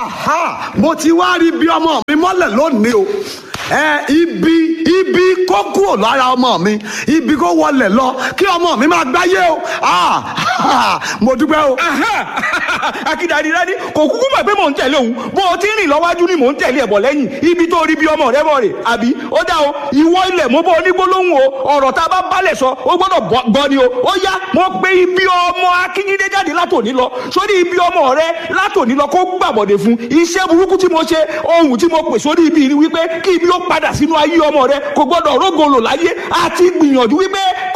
aha mo ti wá rí bí ọmọ mi mọ́lẹ̀ lónìí o ẹ ibi ibi kó kúrò lára ọmọ mi ibi kó wọlé lọ kí ọmọ mi máa gbáyé o ah mo dúpẹ́ o. akíndàdí rẹ ní kò kúkú mọ̀ pé mò ń tẹ̀lé òun bó o ti ń rìn lọ́wájú ni mò ń tẹ̀lé ẹ̀bọ̀ lẹ́yìn ibi tó rí bí ọmọ rẹ bọ̀ rè àbí ó dá o ìwọ ilẹ̀ mo bọ́ onígbólóhùn o ọ̀rọ̀ tá a bá balẹ̀ sọ ó gbọ́dọ̀ gbọ́ ni o ó yá mo pe ibi ọmọ akínyíndé jáde látòní lọ sórí ibi ọmọ rẹ látòní lọ kó gbàbọ̀dẹ̀ fún iṣẹ́ burúkú tí mo ṣe ohun tí mo pè sórí ibi ni wípé kí ibi ó padà sínú ayé ọmọ rẹ kò gbọ́dọ̀ rógolo láyé àti gbìyànjú wípé